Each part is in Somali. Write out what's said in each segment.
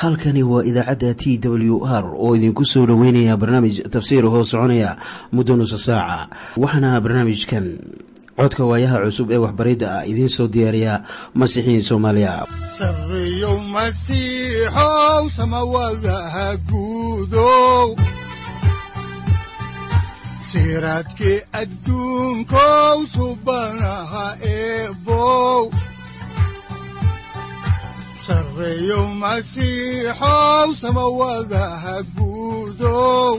halkani waa idaacadda t w r oo idinku soo dhoweynaya barnaamij tafsiir hoo soconaya muddo nusa saaca waxaana barnaamijkan codka waayaha cusub ee waxbaridda ah idiin soo diyaariya masiixiin soomaaliya sareyow masiixow samawadaha guudow siraadkii adduunkow subanaha eebow sareyow masiixow samawadaha guudow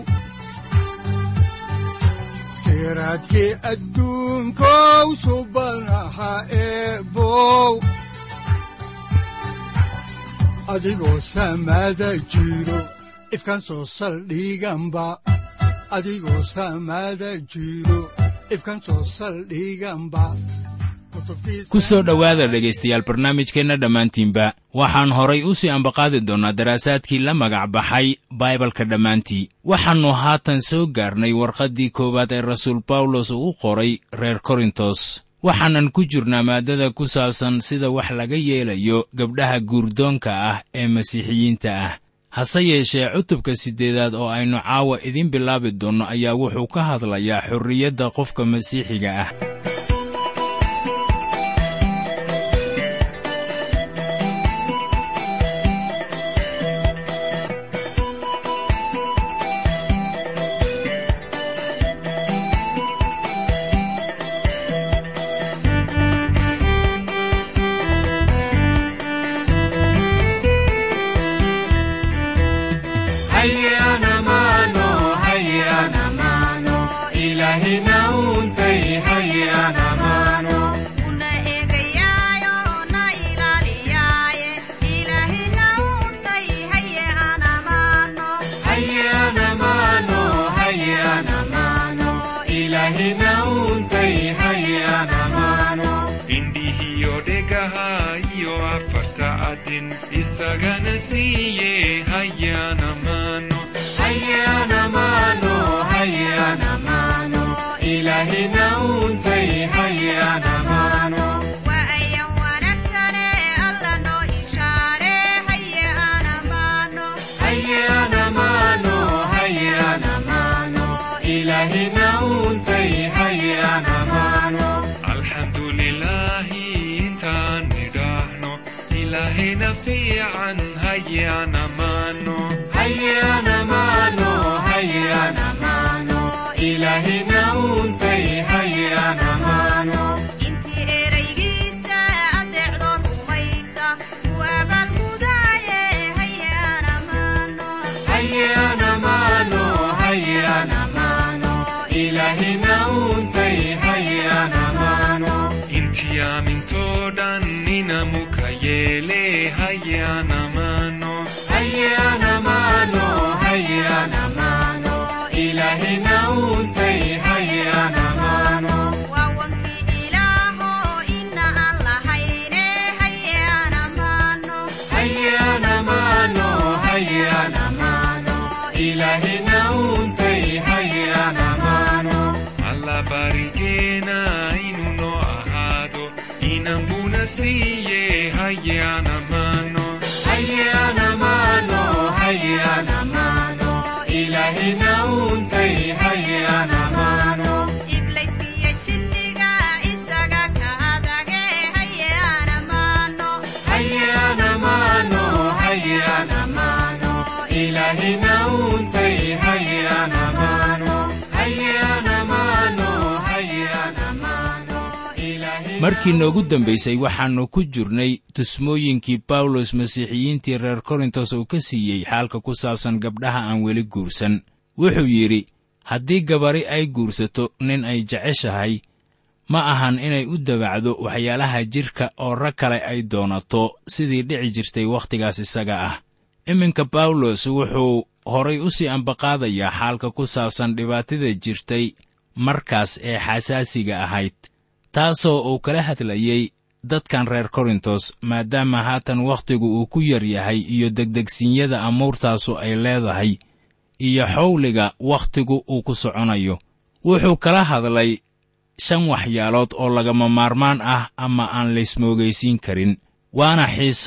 siraadkii adduunkow subanaha eebow adigoo samada jiro ifkaan soo saldhiganba adigoo samada jiro ifkaan soo saldhiganba ku soo dhowaada dhegaystayaal barnaamijkeenna dhammaantiinba waxaan horay u sii ambaqaadi doonnaa daraasaadkii la magac baxay baibalka dhammaantii waxaannu haatan soo gaarnay warqaddii koowaad ee rasuul bawlos uu qoray reer korintos waxaanan ku jirnaa maaddada ku saabsan sida wax laga yeelayo gabdhaha guurdoonka ah ee masiixiyiinta ah hase yeeshee cutubka siddeedaad oo aynu caawa idiin bilaabi doonno ayaa wuxuu ka hadlayaa xorriyadda qofka masiixiga ah isagana siiye hayana mano hayana mano hayana mano ilahina untay hayana mano waa ayan wanaagsane alla noo ishaare hayana mano hayana mano hayana mano ilahina untay hayana mano alxamdulilaahi intaan nidhaahno ilaahayna fiican hayana mano hayana mano hayana mano ilahina untay hayana mano intii eraygiisa adeecdo rumaysa u abaalgudaaye hayana mano hayana mano hayana mano ilahina untay hayana mano intii aamintoo dhan inamuka yeele hayana mano hayana mano hayana mano ilahina untay hayana mano waa wankii ilaaho ina aan lahayne hayana mano hayana mano hayana mano ilahina untay hayana mano alla barigeena inuu noo ahaado inanbuna siiye hayana mano hayana mano hayana mano ilahina untay hayana mano iblayskiyo jinniga isaga ka adage hayana mano hayana mano hayana mano ilahina untay hayana mano hayana mano hayana mano ilahina markii noogu dambaysay waxaannu ku jirnay tusmooyinkii bawlos masiixiyiintii reer korintos uu ka siiyey xaalka ku saabsan gabdhaha aan weli guursan wuxuu yidhi haddii gabari ay guursato nin ay jeceshahay ma ahan inay u dabacdo waxyaalaha jidhka oo rag kale ay doonato sidii dhici jirtay wakhtigaas isaga ah iminka bawlos wuxuu horay u sii ambaqaadayaa xaalka ku saabsan dhibaatada jirtay markaas ee xasaasiga ahayd taasoo uu kala hadlayey dadkan reer korintos maadaama haatan wakhtigu uu ku yar yahay iyo degdegsiinyada amuurtaasu ay leedahay iyo xawliga wakhtigu uu ku soconayo wuxuu kala hadlay shan waxyaalood oo lagama maarmaan ah ama aan laysmoogaysiin karin waana xiisado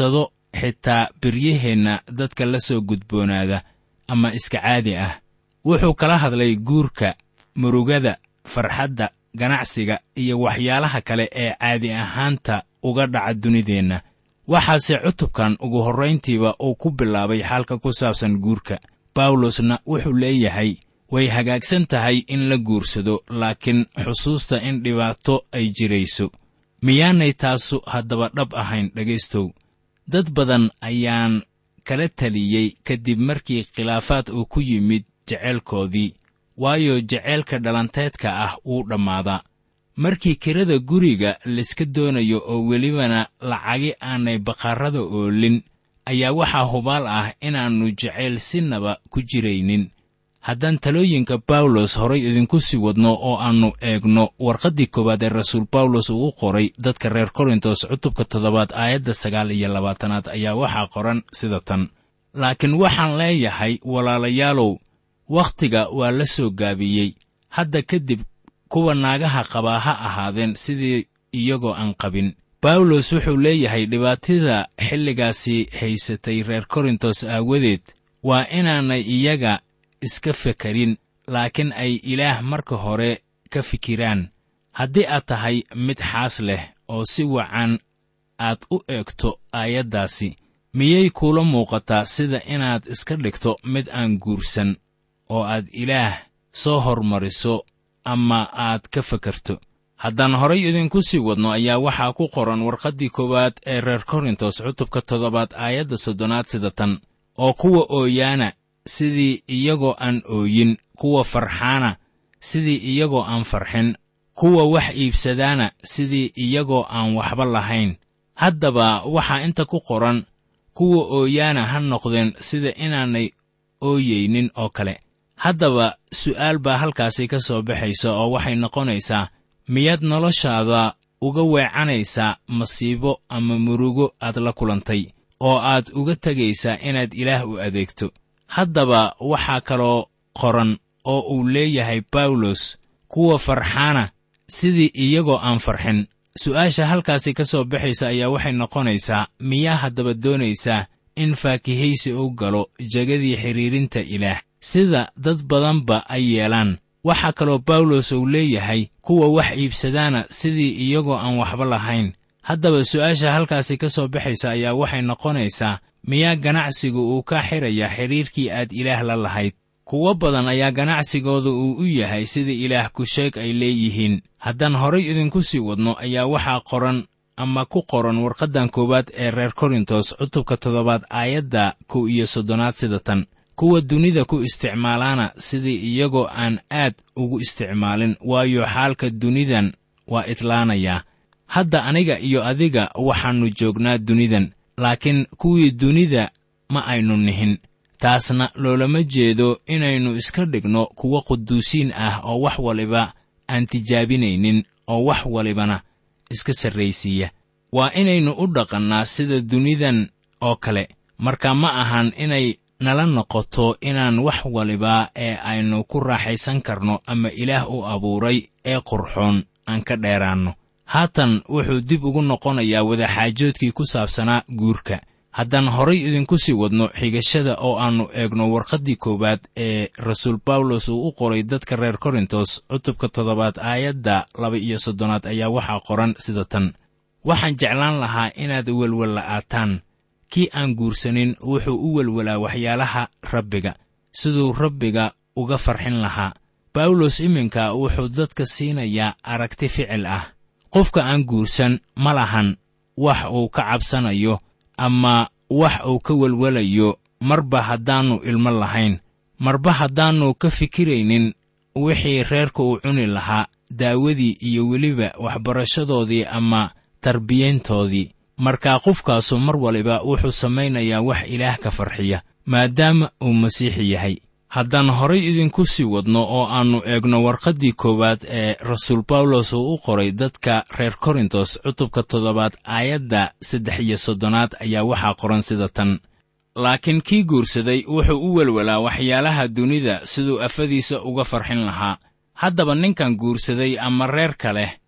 xitaa biryaheenna dadka la soo gudboonaada ama iska caadi ah wuxuu kala hadlay guurka murugada farxadda ganacsiga iyo waxyaalaha kale ee caadi ahaanta uga dhaca dunideenna waxaase cutubkan ugu horrayntiiba uu ku bilaabay xaalka ku saabsan guurka bawlosna wuxuu leeyahay way hagaagsan tahay in la guursado laakiin xusuusta in dhibaato ay jirayso miyaanay taasu haddaba dhab ahayn dhegaystow dad badan ayaan kala taliyey kadib markii khilaafaad uu ku yimid jeceylkoodii waayo jeceylka dhalanteedka ah wuu dhammaadaa markii kirada guriga layska doonayo oo welibana lacagi aanay bakhaarada oolin ayaa waxaa hubaal ah inaannu jecayl sinaba ku jiraynin haddaan talooyinka bawlos horay idinku sii wadno oo aannu eegno warqaddii koowaad ee rasuul bawlos uu u qoray dadka reer korintos cutubka toddobaad aayadda sagaal iyo labaatanaad ayaa waxaa qoran sida tan laakiin waxaan leeyahay walaalayaalow wakhtiga waa la soo gaabiyey hadda kadib kuwa naagaha qabaa ha ahaadeen sidii iyagoo aan qabin bawlos wuxuu leeyahay dhibaatida xilligaasi haysatay reer korintos aawadeed waa inaanay iyaga iska fekerin laakiin ay ilaah marka hore ka fikiraan haddii aad tahay mid xaas leh oo si wacan aad u eegto aayaddaasi miyay kuula muuqataa sida inaad iska dhigto mid aan guursan oo aad ilaah soo hormariso ama aad ka fekerto haddaan horay idinku sii wadno ayaa waxaa ku qoran warqaddii koowaad ee reer korintos cutubka toddobaad aayadda soddonaad sida tan oo kuwa ooyaana sidii iyagoo aan ooyin kuwa farxaana sidii iyagoo aan farxin kuwa wax iibsadaana sidii iyagoo aan waxba lahayn haddaba waxaa inta ku qoran kuwa ooyaana ha noqdeen sida inaanay ooyeynin oo kale haddaba su'aal baa halkaasi ka soo baxaysa oo waxay noqonaysaa miyaad noloshaada uga weecanaysaa masiibo ama murugo aad la kulantay oo aad uga tegaysaa inaad ilaah u adeegto haddaba waxaa kaloo qoran oo uu leeyahay bawlos kuwa farxaana sidii iyagoo aan farxin su'aasha halkaasi ka soo baxaysa ayaa waxay noqonaysaa miyaa haddaba doonaysaa in faakihaysi u galo jegadii xidhiirinta ilaah sida dad badanba ay yeelaan waxaa kaloo bawlos uu leeyahay kuwa wax iibsadaana sidii iyagoo aan waxba lahayn haddaba su'aasha halkaasi ka soo baxaysa ayaa waxay noqonaysaa miyaa ganacsigu uu ka xidhayaa xidhiirkii aad ilaah la lahayd kuwo badan ayaa ganacsigooda uu u yahay sida ilaah kusheeg ay leeyihiin haddaan horay idinku sii wadno ayaa waxaa qoran ama ku qoran warqaddan koowaad ee reer korintos cutubka toddobaad aayadda kow iyo soddonaad sida tan kuwa dunida ku isticmaalaana sidii iyagoo aan aad ugu isticmaalin waayo xaalka dunidan waa idlaanayaa hadda aniga iyo adiga waxaannu joognaa dunidan laakiin kuwii dunida ma aynu nihin taasna loolama jeedo inaynu iska dhigno kuwo quduusiin ah oo wax waliba aan tijaabinaynin oo wax walibana iska sarraysiiya waa inaynu u dhaqannaa sida dunidan oo kale marka ma ahan inay nala noqoto inaan wax waliba ee aynu ku raaxaysan karno ama ilaah u abuuray ee qurxoon aan ka dheeraanno haatan wuxuu dib ugu noqonayaa wadaxaajoodkii ku saabsanaa guurka haddaan horay idinku sii wadno xigashada oo aannu eegno warqaddii koowaad ee rasuul bawlos uu u qoray dadka reer korintos cutubka toddobaad aayadda laba iyo soddonaad ayaa waxaa qoran sida tan waxaan jeclaan lahaa inaad welwella'aataan kii aan guursanin wuxuu u welwelaa waxyaalaha rabbiga siduu rabbiga uga farxin lahaa bawlos iminka wuxuu dadka siinayaa aragti ficil ah qofka aan guursan ma lahan wax uu ka cabsanayo ama wax uu ka welwelayo marba haddaannu ilmo lahayn marba haddaannu ka fikiraynin wixii reerka uu cuni lahaa daawadii iyo weliba waxbarashadoodii ama tarbiyayntoodii markaa qofkaasu mar waliba wuxuu samaynayaa wax ilaah ka farxiya maadaama uu masiixi yahay haddaan horay idinku sii wadno oo aannu eegno warqaddii koowaad ee rasuul bawlos uu u qoray dadka reer korintos cutubka toddobaad aayadda saddex iyo soddonaad ayaa waxaa qoran sida tan laakiin kii guursaday wuxuu u welwelaa waxyaalaha dunida siduu afadiisa uga farxin lahaa haddaba ninkan guursaday ama reerka leh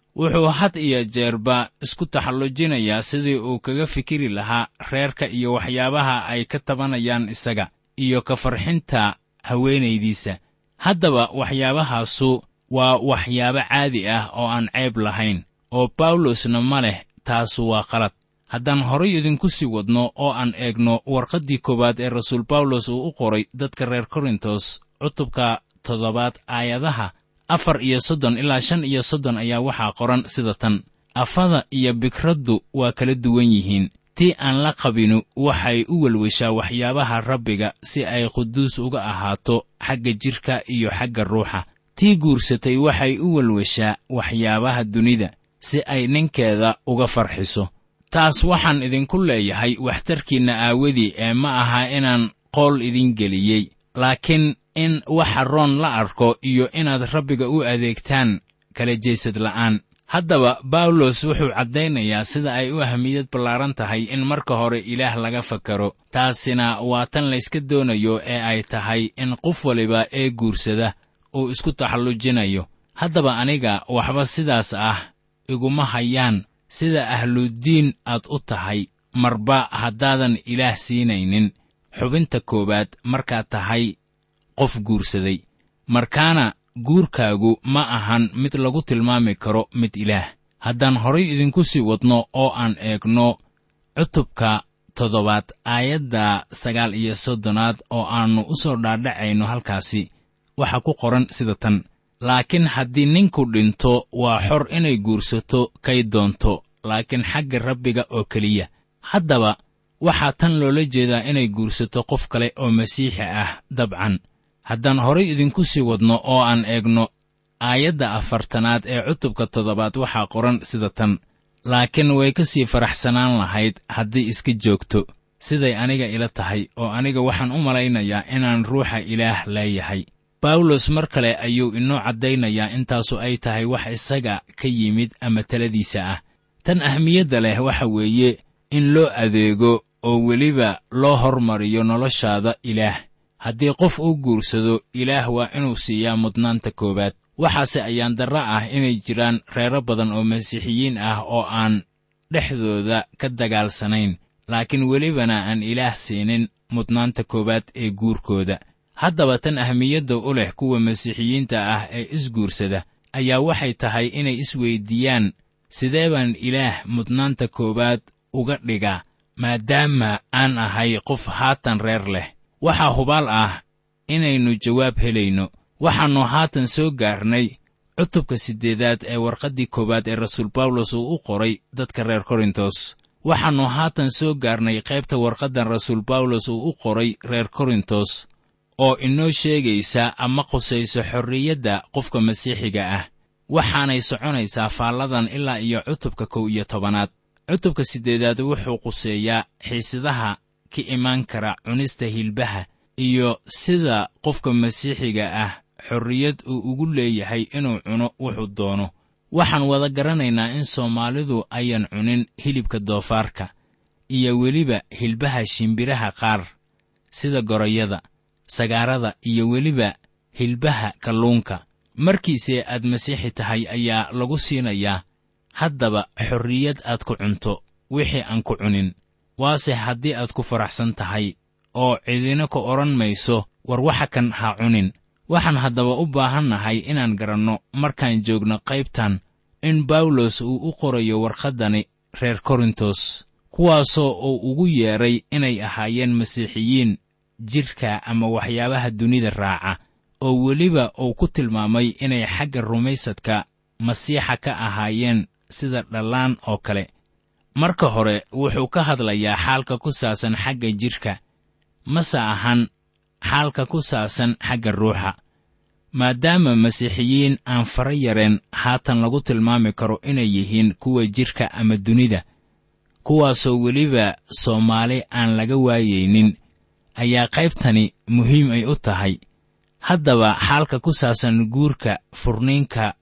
wuxuu had iyo jeerba isku taxallujinayaa sidii uu kaga fikiri lahaa reerka iyo waxyaabaha ay ka tabanayaan isaga iyo ka farxinta haweenaydiisa haddaba waxyaabahaasu waa waxyaabo caadi ah oo aan ceeb lahayn oo bawlosna ma leh taasu waa qalad haddaan horay idinku sii wadno oo aan eegno warqaddii koowaad ee rasuul bawlos uu u qoray dadka reer korintos cutubka toddobaad aayadaha afar iyo soddon ilaa shan iyo soddon ayaa waxaa qoran sida tan afada iyo bikraddu waa kala duwan yihiin tii aan la qabinu waxay u welweshaa waxyaabaha rabbiga si ay quduus uga ahaato xagga jidhka iyo xagga ruuxa tii guursatay waxay u welweshaa waxyaabaha dunida si ay ninkeeda uga farxiso taas waxaan idinku leeyahay waxtarkiinna aawadii ee ma aha inaan qool idin geliyey laakiin in waxa roon la arko iyo inaad rabbiga u adeegtaan kala jeesad la'aan haddaba bawlos wuxuu caddaynayaa sida ay u ahmiyad ballaaran tahay in marka hore ilaah laga fakaro taasina waa tan layska doonayo ee ay tahay in qof waliba ee guursada uu isku taxallujinayo haddaba aniga waxba sidaas ah iguma hayaan sida ahludiin aad u tahay marba haddaadan ilaah siinaynin xubinta koowaad markaad tahay qof guursaday markaana guurkaagu ma ahan mid lagu tilmaami karo mid ilaah haddaan horay idinku sii wadno oo aan eegno cutubka toddobaad aayadda sagaal iyo soddonaad oo aannu u soo dhaadhacayno halkaasi waxaa ku qoran sida tan laakiin haddii ninku dhinto waa xor inay guursato kay doonto laakiin xagga rabbiga oo keliya haddaba waxaa tan loola jeedaa inay guursato qof kale oo masiixi ah dabcan haddaan horay idinku sii wadno oo aan eegno aayadda afartanaad ee cutubka toddobaad waxaa qoran sida tan laakiin way ka sii faraxsanaan lahayd haddii iska joogto siday aniga ila tahay oo aniga waxaan u malaynayaa inaan ruuxa ilaah leeyahay bawlos mar kale ayuu inoo caddaynayaa intaasu ay tahay wax isaga ka yimid ama taladiisa ah tan ahmiyadda leh waxa weeye in loo adeego oo weliba loo hormariyo noloshaada ilaah haddii qof uu guursado ilaah waa inuu siiyaa mudnaanta koowaad waxaase ayaan darra ah inay jiraan reero badan oo masiixiyiin ah oo aan dhexdooda ka dagaalsanayn laakiin welibana aan ilaah siinin mudnaanta koowaad ee guurkooda haddaba tan ahmiyadda u leh kuwa masiixiyiinta ah ee isguursada ayaa waxay tahay inay isweyddiiyaan sidee baan ilaah mudnaanta koowaad uga dhigaa maadaama aan ahay qof haatan reer leh waxaa hubaal ah inaynu jawaab helayno waxaannu haatan soo gaarnay cutubka siddeedaad ee warqaddii koowaad ee rasuul bawlos uu u qoray dadka reer korintos waxaannu haatan soo gaarnay qaybta warqaddan rasuul bawlos uu u qoray reer korintos oo inoo sheegaysa ama qusayso xorriyadda qofka masiixiga ah waxaanay soconaysaa faalladan ilaa iyo cutubka kow iyo tobanaad cutubka siddeedaad wuxuu quseeyaa xiisadaha ka imaan kara cunista hilbaha iyo sida qofka masiixiga ah xorriyad uu ugu leeyahay inuu cuno wuxuu doono waxaan wada garanaynaa in soomaalidu ayan cunin hilibka doofaarka iyo weliba hilbaha shimbiraha qaar sida gorayada sagaarada iyo weliba hilbaha kalluunka markiise aad masiixi tahay ayaa lagu siinayaa haddaba xorriyad aad ku cunto wixii aan ku cunin waase haddii aad ku faraxsan tahay oo cidina ku odhan mayso war waxa kan ha cunin waxaan haddaba u baahannahay inaan garanno markaan joogno qaybtan in bawlos uu u qorayo warqaddani reer korintos kuwaasoo uu ugu yeedhay inay ahaayeen masiixiyiin jidhka ama waxyaabaha dunida raaca oo weliba uu ku tilmaamay inay xagga rumaysadka masiixa ka ahaayeen sida dhallaan oo kale marka hore wuxuu ka hadlayaa xaalka ku saabsan xagga jidhka mase ahan xaalka ku saabsan xagga ruuxa maadaama masiixiyiin aan fara yareen haatan lagu tilmaami karo inay yihiin kuwa jidhka ama dunida kuwaasoo weliba soomaali aan laga waayaynin ayaa qaybtani muhiim ay u tahay haddaba xaalka ku saabsan guurka furniinka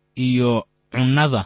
iyo cunnada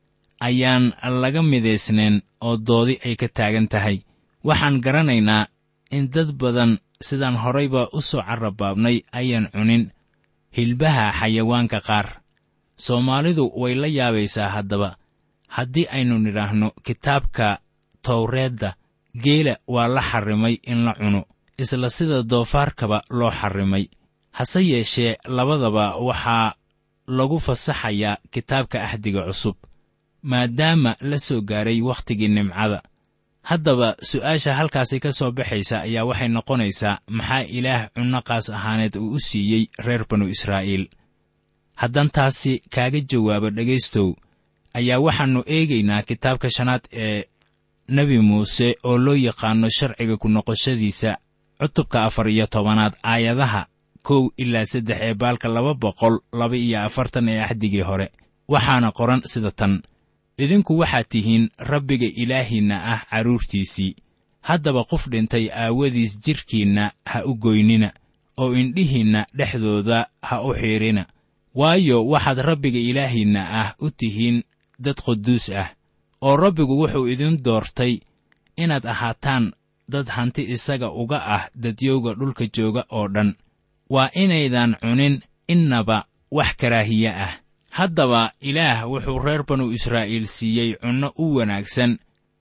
ayaan laga midaysnayn oo doodi ay ka taagan tahay waxaan garanaynaa in dad badan sidaan horayba u soo carrabaabnay ayaan cunin hilbaha xayawaanka qaar soomaalidu way la yaabaysaa haddaba haddii aynu nidhaahno kitaabka towreedda geela waa la xarrimay in la cuno isla sida doofaarkaba loo xarrimay hase yeeshee labadaba waxaa lagu fasaxayaa kitaabka axdiga cusub maadaama la soo gaaray wakhtigii nimcada haddaba su'aasha halkaasi ka soo baxaysa ayaa waxay noqonaysaa maxaa ilaah cunno qaas ahaaneed uu u siiyey reer banu israa'iil haddaan taasi kaaga jawaabo dhegaystow ayaa waxaannu eegaynaa kitaabka shanaad ee nebi muuse oo loo yaqaanno sharciga ku noqoshadiisa cutubka afar iyo tobanaad aayadaha kow ilaa saddex ee baalka laba boqol laba iyo afartan ee axdigii hore waxaana qoran sida tan idinku waxaad tihiin rabbiga ilaahiinna ah carruurtiisii haddaba qof dhintay aawadiis jidhkiinna ha u goynina oo indhihiinna dhexdooda ha u xiidrina waayo waxaad rabbiga ilaahiinna ah u tihiin dad quduus ah oo rabbigu wuxuu idin doortay inaad ahaataan dad hanti isaga uga ah dadyowga dhulka jooga oo dhan waa inaydan cunin innaba wax karaahiye ah haddaba ilaah wuxuu reer banu israa'iil siiyey cunno u wanaagsan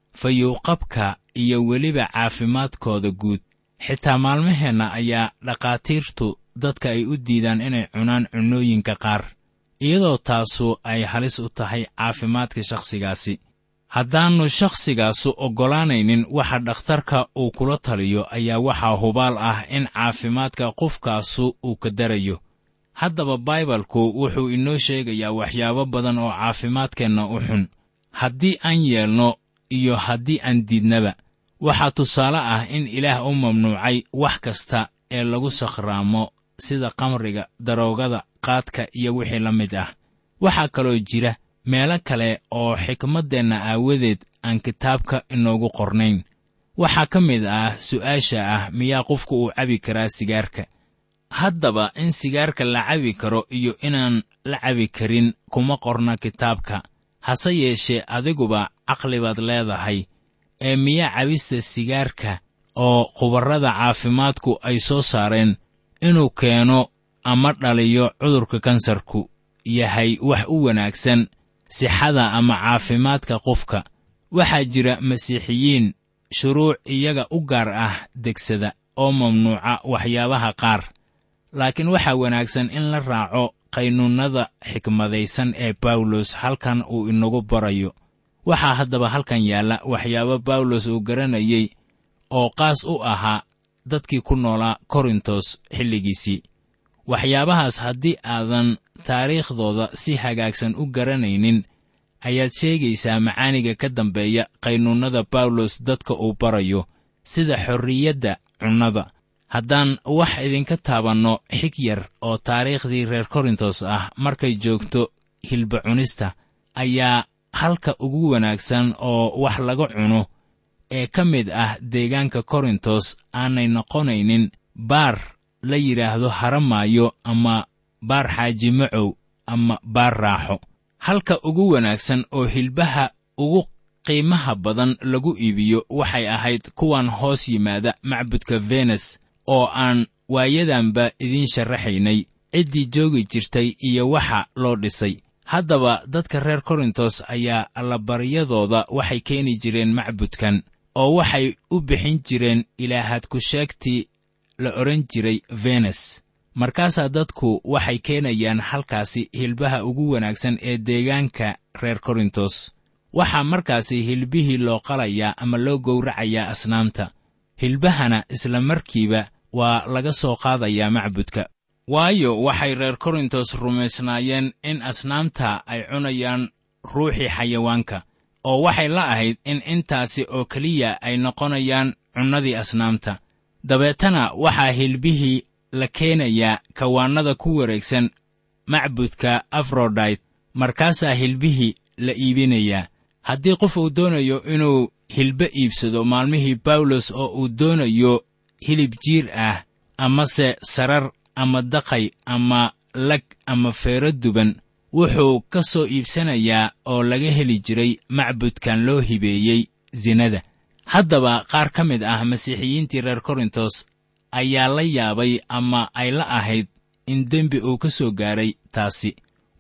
fayowqabka iyo weliba caafimaadkooda guud xitaa maalmaheenna ayaa dhakhaatiirtu dadka ay u diidaan inay cunaan cunnooyinka qaar iyadoo taasu ay halis u tahay caafimaadka shakhsigaasi haddaannu shakhsigaasu oggolaanaynin waxa dhakhtarka uu kula taliyo ayaa waxaa hubaal ah in caafimaadka qofkaasu uu ka darayo haddaba baibalku wuxuu inoo sheegayaa waxyaabo badan oo caafimaadkeenna u xun haddii aan yeelno iyo haddii aan diidnaba waxaa tusaale ah in ilaah u mamnuucay wax kasta ee lagu sakhraamo sida kamriga daroogada qaadka iyo wixii la mid ah waxaa kaloo jira meelo kale oo xikmaddeenna aawadeed aan kitaabka inoogu qornayn waxaa ka mid ah su'aasha ah miyaa qofku uu cabi karaa sigaarka haddaba in sigaarka la cabi karo iyo inaan la cabi karin kuma qorna kitaabka hase yeeshee adiguba caqli baad leedahay ee miyaa cabista sigaarka oo khubarrada caafimaadku ay soo saareen inuu keeno ama dhaliyo cudurka kansarku yahay wax u wanaagsan sixada ama caafimaadka qofka waxaa jira masiixiyiin shuruuc iyaga u gaar ah degsada oo mamnuuca waxyaabaha qaar laakiin waxaa wanaagsan in la raaco qaynuunnada xikmadaysan ee bawlos halkan uu inagu barayo waxaa haddaba halkan yaalla waxyaabo bawlos uu garanayey oo qaas u ahaa dadkii ku noolaa korintos xilligiisii waxyaabahaas haddii aadan taariikhdooda si hagaagsan u garanaynin ayaad sheegaysaa macaaniga ka dambeeya qaynuunnada bawlos dadka uu barayo sida xorriyadda cunnada haddaan wax idinka taabanno xig yar oo taariikhdii reer korintos ah markay joogto hilba cunista ayaa halka ugu wanaagsan oo wax laga cuno ee ka mid ah deegaanka korintos aanay noqonaynin baar la yidhaahdo haramaayo ama baar xaaji macow ama baar raaxo halka ugu wanaagsan oo hilbaha ugu qiimaha badan lagu iibiyo waxay ahayd kuwan hoos yimaada macbudka venes oo aan waayadanba idiin sharaxaynay ciddii joogi jirtay iyo waxa loo dhisay haddaba dadka reer korintos ayaa allabaryadooda waxay keeni jireen macbudkan oo waxay u bixin jireen ilaahad ku sheegtii la odhan jiray venes markaasaa dadku waxay keenayaan halkaasi hilbaha ugu wanaagsan ee deegaanka reer korintos waxaa markaasi hilbihii loo qalayaa ama loo gowracayaa asnaamta hilbahana isla markiiba waa laga soo qaadayaa macbudka waayo waxay reer korintos rumaysnaayeen in asnaamta ay cunayaan ruuxii xayawaanka oo waxay la ahayd in intaasi oo keliya ay noqonayaan cunnadii asnaamta dabeetana waxaa hilbihii la keenayaa kawaannada ku wareegsan macbudka afrodayt markaasaa hilbihii la iibinayaa haddii qof uu doonayo inuu hilbe iibsado maalmihii bawlos oo uu doonayo hilib jiir ah amase sarar ama daqay ama lag ama feero duban wuxuu ka soo iibsanayaa oo laga heli jiray macbudkan loo hibeeyey sinada haddaba qaar ka mid ah masiixiyiintii reer korintos ayaa la yaabay ama ay la ahayd in dembi uu ka soo gaaray taasi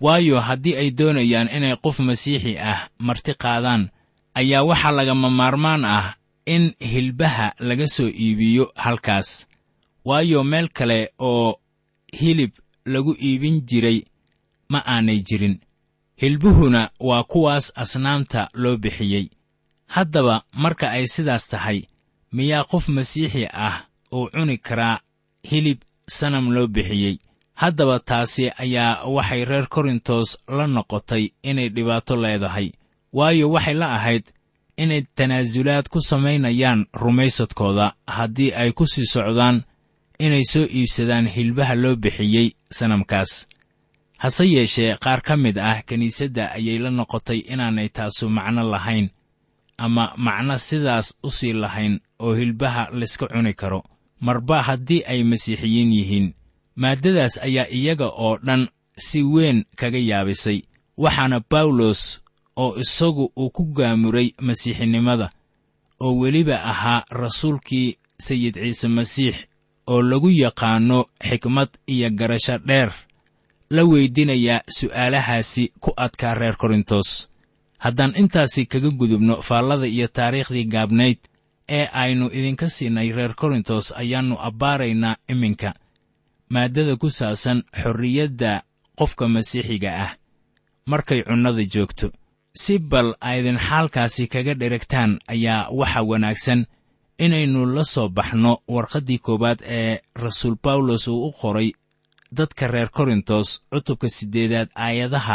waayo haddii ay doonayaan inay qof masiixi ah marti qaadaan ayaa waxaa lagama maarmaan ah in hilbaha laga soo iibiyo halkaas waayo meel kale oo hilib lagu iibin jiray ma aanay jirin hilbuhuna waa kuwaas asnaamta loo bixiyey haddaba marka ay sidaas tahay miyaa qof masiixi ah uu cuni karaa hilib sanam loo bixiyey haddaba taasi ayaa waxay reer korintos la noqotay inay dhibaato leedahay waayo waxay la ahayd inay tanaasulaad ku samaynayaan rumaysadkooda haddii ay ku sii socdaan inay soo iibsadaan hilbaha loo bixiyey sanamkaas hase yeeshee qaar ka mid ah kiniisadda ayay la noqotay inaanay taasu macno lahayn ama macno sidaas u sii lahayn oo hilbaha layska cuni karo marba haddii ay masiixiyiin yihiin maaddadaas ayaa iyaga oo dhan si weyn kaga yaabisay waxaana bawlos oo isagu uu ku gaamuray masiixinimada oo weliba ahaa rasuulkii sayid ciise masiix oo lagu yaqaanno xikmad iyo garasho dheer la weydinayaa su'aalahaasi ku adkaa reer korintos haddaan intaasi kaga gudubno faallada iyo taariikhdii gaabnayd ee aynu idinka siinay reer korintos ayaannu abbaaraynaa iminka maaddada ku saabsan xorriyadda qofka masiixiga ah markay cunnada joogto si bal aydin xaalkaasi kaga dheragtaan ayaa waxa wanaagsan inaynu la soo baxno warqaddii koowaad ee rasuul bawlos uu u qoray dadka reer korintos cutubka siddeedaad aayadaha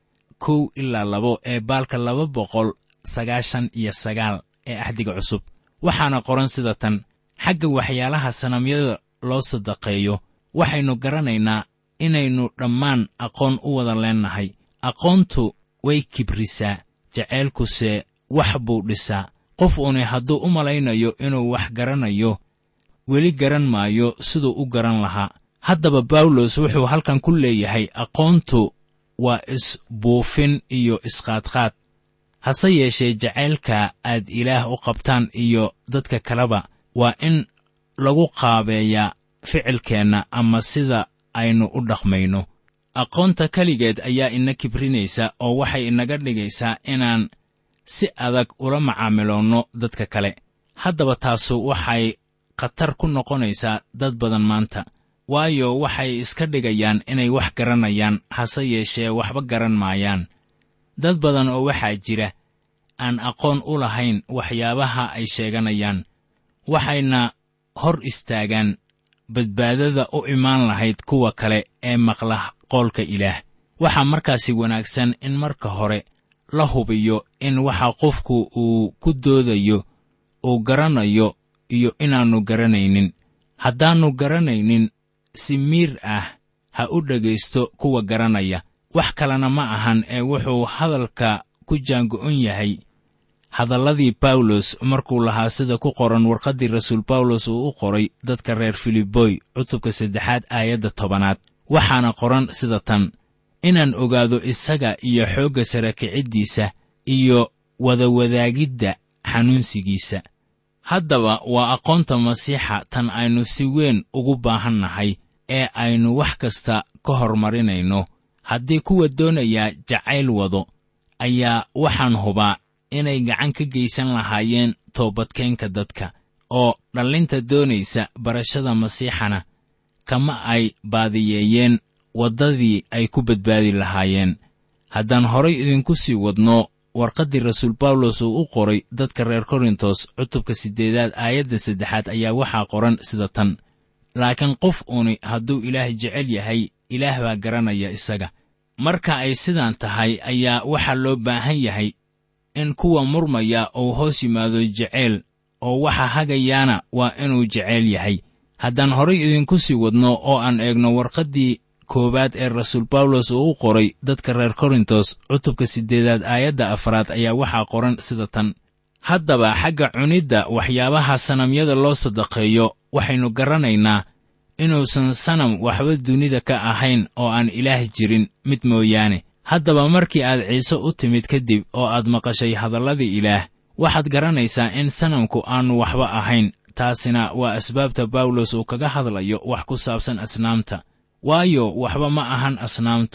kow ilaa labo ee baalka laba boqol sagaashan iyo sagaal ee axdiga cusub waxaana qoran sida tan xagga waxyaalaha sanamyada loo sadaqeeyo waxaynu garanaynaa inaynu dhammaan aqoon u wada leennahay aqoontu way kibrisaa jaceylkuse wax buu dhisaa qof uuni hadduu u malaynayo inuu wax garanayo weli garan maayo siduu u garan lahaa haddaba bawlos wuxuu halkan ku leeyahay aqoontu waa isbuufin iyo isqaadqaad hase yeeshee jacaylka aad ilaah u qabtaan iyo dadka kaleba waa in lagu qaabeeyaa ficilkeenna ama sida aynu u dhaqmayno aqoonta keligeed ayaa ina kibrinaysa oo waxay inaga dhigaysaa inaan si adag ula macaamiloonno dadka kale haddaba taasu waxay khatar ku noqonaysaa dad badan maanta waayo waxay iska dhigayaan inay wax garanayaan hase yeeshee waxba garan maayaan dad badan oo waxaa jira aan aqoon u lahayn waxyaabaha ay sheeganayaan waxayna hor istaagaan badbaadada u imaan lahayd kuwa kale ee maqla qoolka ilaah waxaa markaasi wanaagsan in marka hore la hubiyo in waxa qofku uu ku doodayo uu garanayo iyo inaannu garanaynin haddaannu garanaynin si miir ah ha u dhegaysto kuwa garanaya wax kalena ma ahan ee wuxuu hadalka ku jaango'on yahay hadalladii bawlos markuu lahaa sida ku qoran warqaddii rasuul bawlos uu u qoray dadka reer filiboy cutubka saddexaad aayadda tobanaad waxaana qoran sida tan inaan ogaado isaga iyo xoogga sara kiciddiisa iyo wadawadaagidda xanuunsigiisa haddaba waa aqoonta masiixa tan aynu si weyn ugu baahan nahay ee aynu wax kasta ka hormarinayno haddii kuwa doonayaa jacayl wado ayaa waxaan hubaa inay gacan ka geysan lahaayeen toobadkeenka dadka oo dhallinta doonaysa barashada masiixana kama ay baadiyeeyeen waddadii ay ku badbaadi lahaayeen haddaan horay idinku sii wadno warqaddii rasuul bawlos uu u qoray dadka reer korintos cutubka siddeedaad aayadda saddexaad ayaa waxaa qoran sida tan laakiin qof uuni hadduu ilaah jecel yahay ilaah baa garanaya isaga marka ay sidaan tahay ayaa waxaa loo baahan yahay in kuwa murmaya uu hoos yimaado jeceyl oo waxa hagayaana waa inuu jeceyl yahay haddaan horay idinku sii wadno oo aan eegno warqaddii koowaad ee rasuul bawlos uu u qoray dadka reer korintos cutubka siddeedaad aayadda afraad ayaa waxaa qoran sida tan haddaba xagga cunidda waxyaabaha sanamyada loo sadaqeeyo waxaynu garanaynaa inuusan sanam waxba dunida ka ahayn oo aan ilaah jirin mid mooyaane haddaba markii aad ciise u timid kadib oo aad maqashay hadalladii ilaah waxaad garanaysaa in sanamku aannu waxba ahayn taasina waa asbaabta bawlos uu kaga hadlayo wax ku saabsan asnaamta waayo waxba ma ahan asnaamtu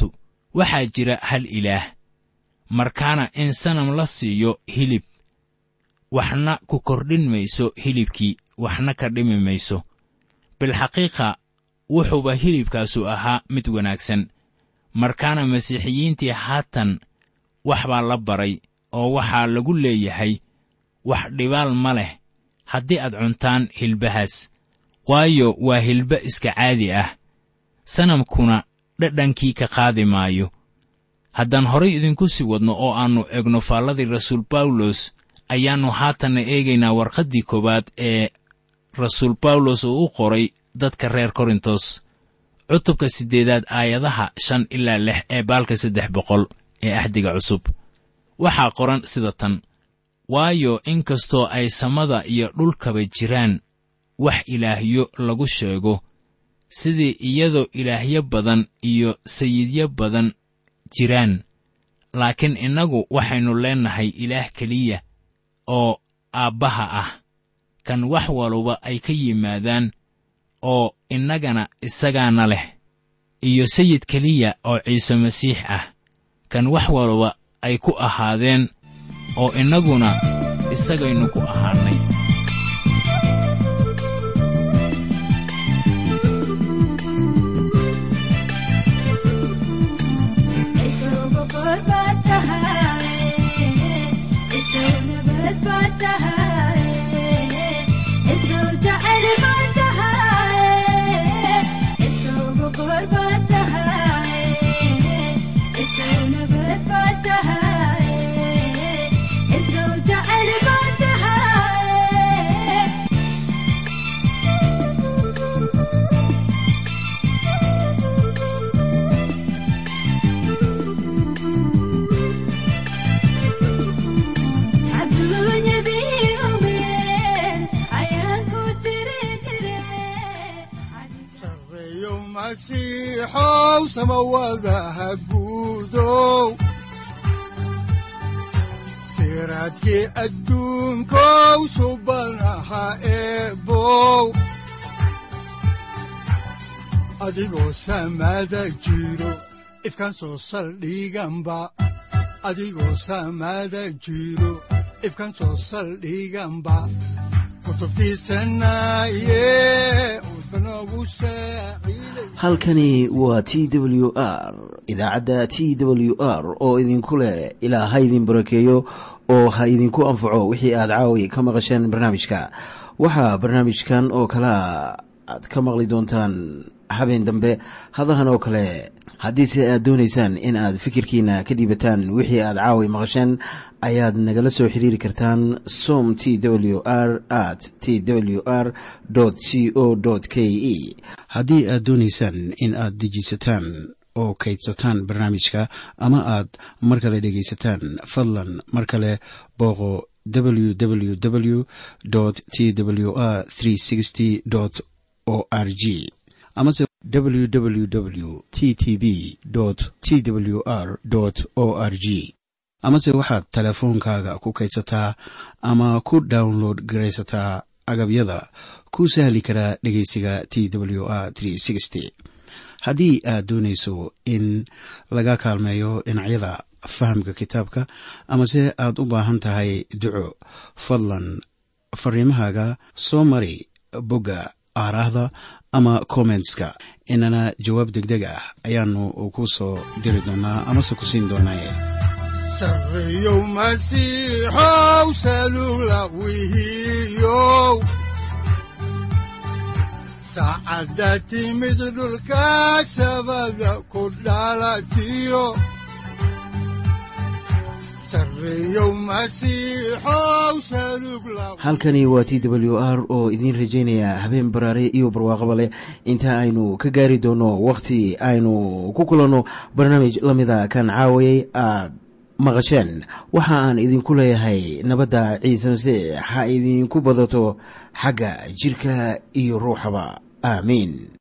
waxaa jira hal ilaah markaana in sanam la siiyo hilib waxna ku kordhin mayso hilibkii waxna ka dhimi mayso bilxaqiiqa wuxuuba hilibkaasu ahaa mid wanaagsan markaana masiixiyiintii haatan wax baa la baray oo waxaa lagu leeyahay wax dhibaal ma leh haddii aad cuntaan hilbahaas waayo waa hilba iska caadi ah sanamkuna dhadhankii ka qaadi maayo haddaan horay idinku sii wadno oo aannu egno faalladii rasuul bawlos ayaannu haatanna eegaynaa warqaddii koowaad ee rasuul bawlos uu u qoray dadka reer korintos cutubka siddeedaad aayadaha shan ilaa lix ee baalka saddex boqol ee axdiga cusub waxaa qoran sida tan waayo in kastoo ay samada iyo dhulkaba jiraan wax ilaahyo lagu sheego sidii iyadoo ilaahyo badan iyo sayidyo badan jiraan laakiin innagu waxaynu leennahay ilaah keliya oo aabbaha ah kan wax waluba ay ka yimaadaan oo innagana isagaana leh iyo sayid keliya oo ciise masiix ah kan wax waluba ay ku ahaadeen oo innaguna isagaynu ku ahaannay sareeyo masiixow samawadaha guudow siraadkii adduunkow subanaha eebow adigoo samada jiro ifkaan soo saldhiganba adigoo samada jiro ifkaan soo saldhiganba kutubtiisanaye udbanogu saaciiday halkani waa t w r idaacadda t w r oo idinku leh ilaa ha idin barakeeyo oo ha idinku anfaco wixii aad caawi ka maqasheen barnaamijka waxaa barnaamijkan oo kalea aad ka maqli doontaan habeen dambe hadahan oo kale haddiise aad doonaysaan in aad fikirkiina ka dhiibataan wixii aad caawi maqasheen ayaad nagala soo xiriiri kartaan som t w r at t w r c o k e haddii aad doonaysaan in aad dejiisataan oo kaydsataan barnaamijka ama aad mar kale dhegaysataan fadlan mar kale booqo www t w r o r g amase www t t b t w r o r g amase waxaad teleefoonkaaga ku kaydsataa ama ku download garaysataa agabyada ku sahli karaa dhegeysiga t w r haddii aad doonayso in laga kaalmeeyo dhinacyada fahamka kitaabka amase aad u baahan tahay duco fadlan fariimahaaga soo mari bogga aaraahda ama kommentska inana jawaab degdeg ah ayaanu ku soo diri doonaa amase ku siin doonaaye sareeyow masiixow salula wihiyow saacadda timid dhulka sabada ku dhalatiyo sareeyow masiixow salug la halkani waa t w r oo idiin rajaynaya habeen baraare iyo barwaaqaba leh inta aynu ka gaari doono wakhti aynu ku kulanno barnaamij la mida kan caawayay aad maqasheen waxa aan idinku leeyahay nabadda ciise masiix ha idinku badato xagga jidhka iyo ruuxaba aamiin